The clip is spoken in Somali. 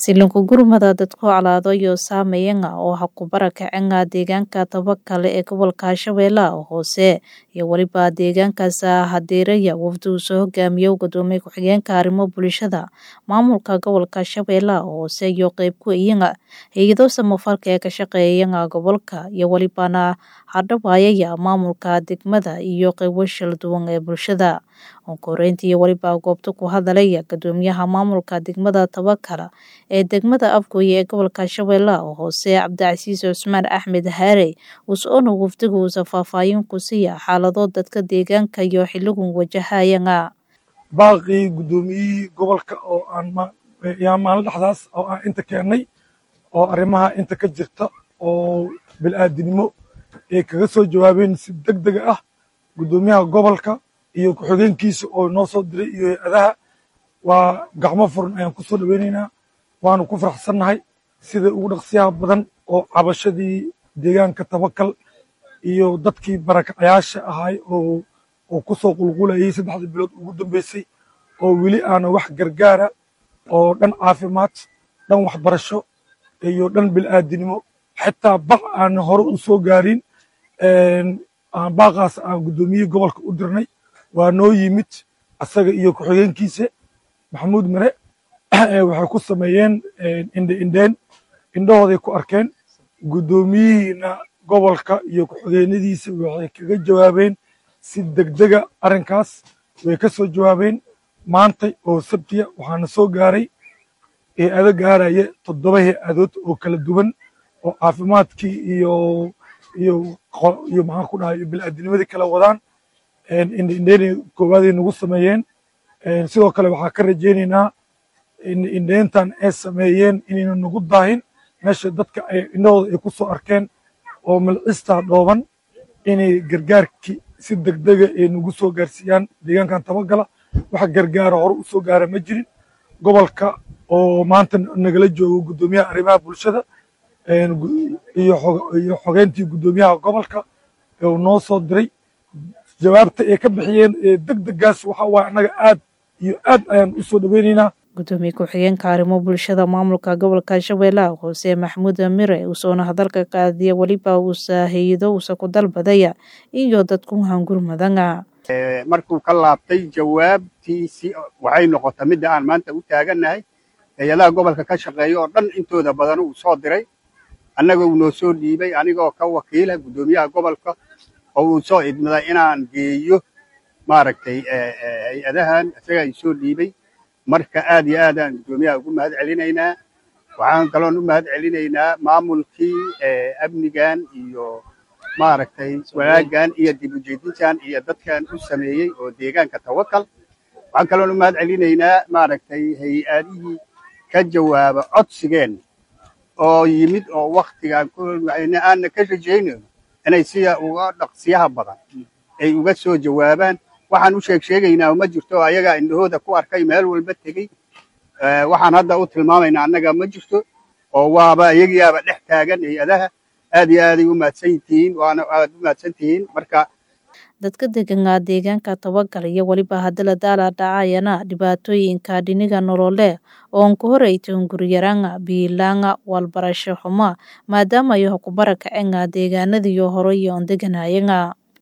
Silinku gurmada dadku calaado iyo saameeyanga oo ha ku barakacanga deegaanka tabakale ee gobolka Shabeellaha hoose iyo waliba deegaankaas hadeeraya wafdu soo hogaamiyo gudoomiye ku-xigeenka arrimo bulshada maamulka gobolka Shabeellaha hoose iyo qayb ku iyanga hay'ado samafalka ee ka shaqeeyanga gobolka iyo walibana hadhawaayaya maamulka degmada iyo qaybo shil duwan ee bulshada onkoreyntii waliba goobta ku hadalaya gudoomiyaha maamulka degmada tabakala ee degmada afgooye ee gobolka shabeellaha hoose cabdicasiis cusmaan axmed haare us-oona wafdiga uusa faahfaahin ku siiya xaalado dadka deegaanka iyo xiligun wajahayanga baaqii guddoomiyihii gobolka oo aan yaa maalin dhexdaas oo aan inta keennay oo arrimaha inta ka jirta oo bil'aadinimo ay kaga soo jawaabeen si deg dega ah guddoomiyaha gobolka iyo ku-xigeenkiisa oo noo soo diray iyo hay-adaha waa gacmo furan ayaan ku soo dhoweynaynaa waanu ku faraxsannahay sida ugu dhaqsiyaha badan oo cabashadii deegaanka tabakal iyo dadkii barakacayaasha ahay oo oo ku soo qulqulayay saddexdii bilood ugu dambeysay oo weli aana wax gargaara oo dhan caafimaad dhan waxbarasho iyo dhan bil'aadinimo xitaa baq aan hore u soo gaarin baaqaas aan guddoomiyihii gobolka u dirnay waa noo yimid asaga iyo ku-xigeenkiisa maxamuud mare waxay ku sameeyeen indhe indheen indhahooday ku arkeen guddoomiyihiina gobolka iyo ku-xigeenadiisa waxay kaga jawaabeen si degdega arrinkaas way ka soo jawaabeen maanta oo sabtiya waxaana soo gaaray hay-ado gaaraya toddoba hay-adood oo kala duwan oo caafimaadkii iyo iyo iyo maxaan ku dhahay bil'aadinimadii kala wadaan indheindheynay koowaaday nagu sameeyeen sidoo kale waxaa ka rajaynaynaa indheyntan ay sameeyeen inayna nagu daahin meesha dadka ay indhahooda ay ku soo arkeen oo milcistaa dhooban inay gargaarkii si degdega ay nagu soo gaarsiiyaan deegaankan tabagala wax gargaara hore u soo gaara ma jirin gobolka oo maanta nagala joogo guddoomiyaha arrimaha bulshada iyo xogeyntii guddoomiyaha gobolka uu noo soo diray jawaabta ay ka bixiyeen deg degaas waxa waaye annaga aad iyo aad ayaan u soo dhoweynaynaa gudoomiye ku-xigeenka arrimo bulshada maamulka gobolka shabeellaha hoose maxamuud mire uusoona hadalka qaadiya weliba uusa hay-ado uusa ku dalbadaya iyo dadku hangurmadanga markuu ka laabtay jawaabtiisi waxay noqota midda aan maanta u taagannahay hay-adaha gobolka ka shaqeeya oo dhan intooda badan uu soo diray annaga uu noo soo dhiibay anigoo ka wakiila guddoomiyaha gobolka oo uu soo idmaday inaan geeyo maaragtay hay-adahan isaga ay soo dhiibay marka aad iyo aadaan guddoomiyaha ugu mahad celinaynaa waxaan kaloon u mahad celinaynaa maamulkii amnigan iyo maaragtay wanaaggan iyo dib ujeedintan iyo dadkan u sameeyey oo deegaanka tawakal waxaan kaloon u mahad celinaynaa maaragtay hay-adihii ka jawaaba codsigeen oo yimid oo waktigaan aanna ka rajaynayo inay sida uga dhaqsiyaha badan ay uga soo jawaabaan waxaan u sheeg sheegaynaa ma jirto ayagaa indhahooda ku arkay meel walba tegey waxaan hadda u tilmaamaynaa annaga ma jirto oo waaba iyagiyaaba dhex taagan hay-adaha aad iyo aaday u mahadsan tihiin waana aad u mahadsan tihiin marka dadka deganga deegaanka tabagal iyo weliba hadala daala dhacayana dhibaatooyinka dhiniga nolole oon ku horeytan guryaranga biilaanga walbarasho xuma maadaama iyo ku barakacanga deegaanadiyo hore iyo on deganayanga